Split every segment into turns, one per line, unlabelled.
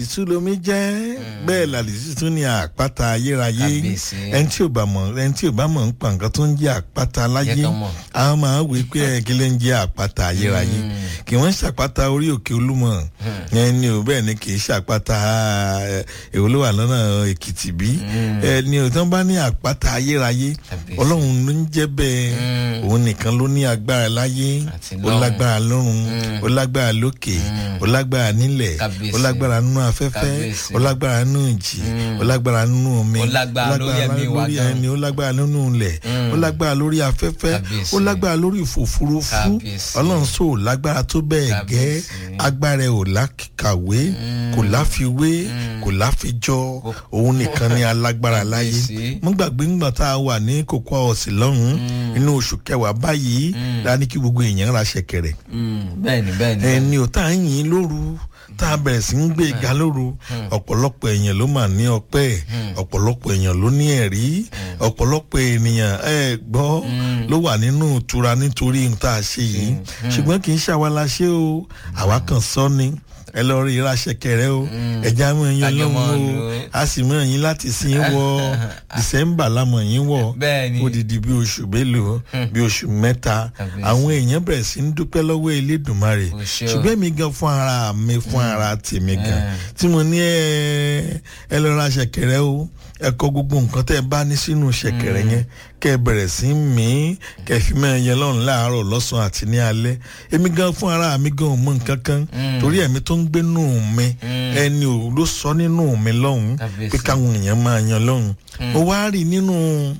ìsúlomi jẹ́ bẹ́ẹ̀ làlìsí tún ní àpáta ayérayé
Kábíyèsí.
ẹni tí ò bá mọ̀ ẹni tí ò bá mọ̀ ń pa nǹkan tó ń jẹ́ àpáta láyé
Jẹ́ kán mọ̀.
àwọn máa ń wí pé ẹ kí ló ń jẹ́ àpáta ayérayé kì wọ́n ṣàpáta orí òkè olúmọ ẹni ò bẹ́ẹ̀ ni kì í ṣàpáta ẹ, èwo ló wà lọ́nà èkìtì bí ẹni ò tán bá ní àpáta ayérayé
Kábíyèsí.
ọlọ́run ló ń jẹ́ bẹ́ẹ̀ òun nìkan ló ní agbára láyé
Àti
ó
lọ́run.
lágbára lọ́run ó lágbára lókè ó lágbára nílẹ̀
Kábíyèsí.
ó lágbára nínú afẹ́fẹ́
Kábíyèsí.
ó lágbára nínú ìjì ó lágbára nínú omi
Ó lágbára lórí ẹ̀mí wa
lórí
gan.
ẹni ó lágbára nínú ilẹ̀ ó lágbára lórí afẹ́fẹ́
Kábíyèsí.
ó lágbára lórí ìfòfurufú
Kábíyèsí.
ọlọ́run sọ ò lágbára tó bẹ́ẹ̀ gẹ́
Kábíyèsí.
agbára ẹ̀ ò lákàwé kò láfiwé kò láfijọ́ òun nìkan ni alágbára láyé
Kábíyèsí.
mo gbàgbé ńgbà tá a wà ní kókó ọ̀sìn lọ́hùn-ún inú oṣù kẹwàá báyìí dání kí gbogbo èèyàn ra ṣẹ̀kẹ̀rẹ̀
bẹ́ẹ̀ni bẹ́ẹ̀ni.
ẹni ò tá à ń yìn lóru tá a bẹ̀rẹ̀ sí ń gbé ga lóru ọ̀pọ̀lọpọ̀ èèyàn ló mà ní ọpẹ́ ọ̀pọ̀lọpọ̀ èèyàn ló ní ẹ̀rí ọ̀pọ̀lọpọ̀ ènìyàn ẹ gbọ́ ló wà nínú ìtura nítorí ohun tá a ṣe yìí ṣùgbọ́n kì í ṣàwa la ṣe o àwa kan sọ ni ẹ lọ rí ìraṣẹ kẹrẹ o ẹja mọ ẹyin
Kájọ mọ́
ọlọ́run o
lò ó.
a sì mọ ẹyin láti sin wọ december la mọ ẹyin wọ
Bẹ́ẹ̀ni.
odidi bí oṣù mélòó bí oṣù mẹ́ta
Kábíyèsí.
àwọn èèyàn bẹ̀rẹ̀ sí ń dúpẹ́ lọ́wọ́ elédùnmarè
O ṣé o.
ṣùgbọ́n mi gan fún ara mi fún ara tèmi gan tí mo ní ẹ ẹ lọ ra ṣẹ̀kẹ̀rẹ̀ o ẹ kọ gbogbo nǹkan tẹ́ ẹ bá ní sínú ṣẹ̀kẹ̀rẹ̀ yẹn kẹ́ ẹ bẹ̀rẹ̀ sí í mí kẹ́ ẹ fi mọ ẹyẹ lọ́run láàárọ̀ lọ́sàn-án àti ní alẹ́ èmi gan fún ara mi gan ò mọ nǹkan kan torí ẹ̀mí tó ń gbé nù mí ẹni ò ló sọ nínú mi lọ́hùn
Kábíyèsí.
pé káwọn èèyàn máa yan lọ́hùn mo wá rí nínú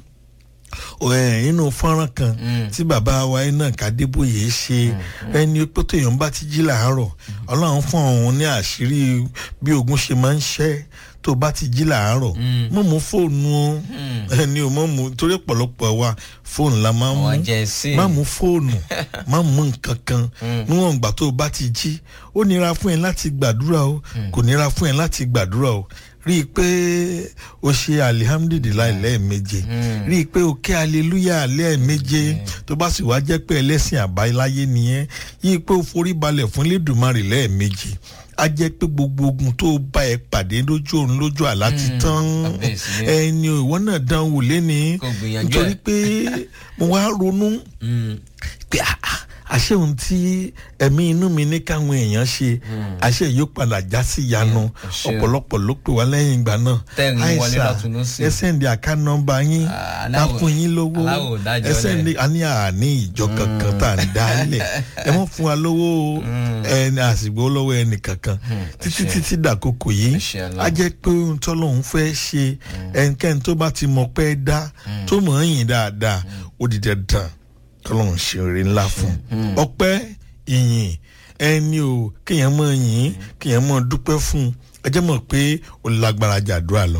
ẹ nínú fọ́nrán kan tí bàbá wa iná kàdébòye ṣe ẹni pé tóyàn bá ti jí làárọ̀ ọlọ́run fún òun ní àṣírí bí ogun ṣe máa ń ṣẹ́ tó bá ti jí làárọ̀ mọ̀ mú fóònù o ẹni ò mọ̀ mú torí ọ̀pọ̀lọpọ̀ wa fóònù la máa ń mú
Àwọn jẹ̀sí.
má mú fóònù má mú nǹkan kan níwọ̀n ìgbà tó o bá ti jí ó nira fún ẹ láti gbàdúrà o kò nira fún ẹ láti gbàdúrà o rí i pé o ṣe alihamdulilayi lẹ́ẹ̀méje rí i pé o kẹ́ aleluya lẹ́ẹ̀méje tó bá sì wá jẹ́ pé ẹlẹ́sìn àbáláyé nìyẹn yí i pé o forí balẹ̀ fún lẹ́dùnmarè lẹ́ẹ̀méje a jẹ́ pé gbogbo ogun tó bá ẹ pàdé lójú òun lójú àlá ti tán
kábíyèsí.
ẹni ò ìwọ náà dán wò lẹ́ni
Kò gbìyànjú
nítorí
ẹ̀.
pé mo wá ronú pé ah, ah, àṣé ohun tí ẹ̀mí inú mi ní káwọn èèyàn ṣe àṣé yóò padà já sí ìyanu
àṣé o.
ọ̀pọ̀lọpọ̀ ló pè wá lẹ́yìn ìgbà náà
Tẹ́rìn wọlé lọ́tún lósì.
ẹ sẹ́ndì àká nọ́mbà yín
Ah,
ká
aláwọ̀-
fún yín lówó
aláwọ̀ ò dájọ́
ẹ sẹ́ndì àní àní ìjọ kankan tá à ń dá lẹ̀ ẹ mọ̀ fún wa lówó ẹni àsìgbò lọ́wọ́ ẹnì kankan títí títí dàkókò yìí
Àṣẹ Allah.
á jẹ́ pé ohun tọ́lọ́hún fẹ́ ṣe ẹnikẹ́ni tó bá ti mọ̀ pé dá tó mọ̀ ọ́n yìn dáadáa ó di dandan tọ́lọ́hún ṣe oore ńlá fún un ọpẹ́ ìyìn ẹni o kéèyàn mọ̀ yìn kéèyàn mọ̀ dúpẹ́ fún un ẹ jẹ́ mọ̀ pé ó lágbára jàdúrà lọ.